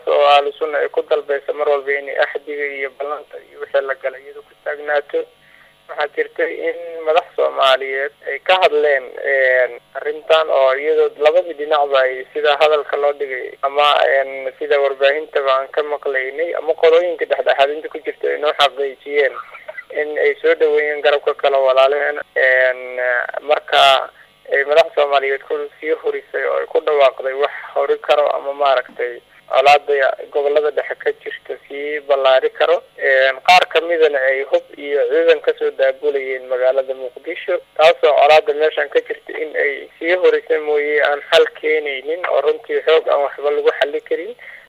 taas oo ahlu sunna ay ku dalbaysa mar walba inay axdiga iyo ballanta iyo wixii la galay iyado ku taagnaato waxaa jirtay in madax soomaaliyeed ay ka hadleen arrintan oo iyadoo labadii dhinacba ay sida hadalka loo dhigay ama sida warbaahintaba aan ka maqlaynay ama qolooyinka dhexdhexaadinta ku jirta ay noo xaqiijiyeen in ay soo dhaweeyeen garabka kale walaalehen marka ay madax soomaaliyeed ku sii horisay oo ay ku dhawaaqday wax hori karo ama maaragtay colaada gobolada dhexe ka jirta sii ballaari karo qaar kamidana ay hub iyo ciidan kasoo daabulayeen magaalada muqdisho taasoo colaada meeshan ka jirta in ay sii horisa mooye aan xal keenaynin oo runtii xoog aan waxba lagu xali karin